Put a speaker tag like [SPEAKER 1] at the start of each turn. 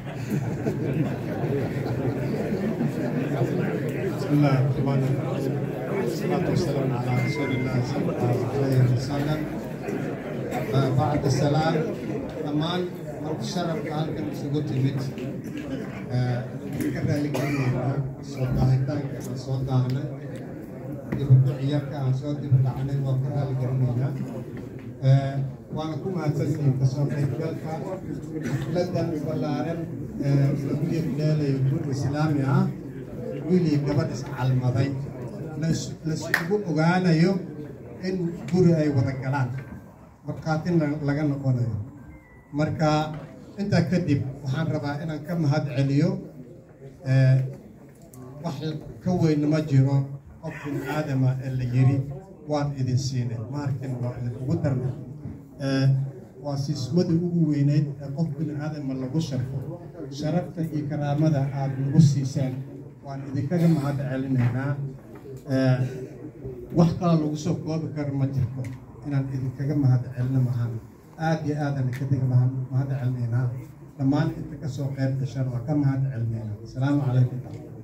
[SPEAKER 1] بسم الله الرحمن الرحيم والصلاة والسلام على رسول الله صلى الله عليه وسلم آه، بعد السلام أمان مرت شرف halkan isugu timid ka raaligelinayna soo daahitaanka aan soo daahnay dibadda ciyarka aan soo dibadhacnay waa ka raaligelinaynaa waana ku mahadsantihiin kasoo qaybgalka ladan ballaaran lagu yeedheelayo guud islaami ah wiilii gabadh iscalmaday laisugu ogaanayo in guri ay wada galaan markhaatina laga noqonayo marka intaa kadib waxaan rabaa inaan ka mahad celiyo wax ka weyn ma jiro qof bin aadama ee la yiri waan idin siinay maarkin waa idinkugu darnay waa siismadii ugu weyneyd ee qof bin aadama lagu sharfo sharafta iyo karaamada aada nagu siiseen waan idinkaga mahad celinaynaa wax kala lagu soo koobi karo ma jirto inaan idinkaga mahad celino mahan aada iyo aadaan idinkaga mahad celinaynaa dhammaan inta ka soo qayb gashaan waa ka mahad celinaynaa asalaamu calaykum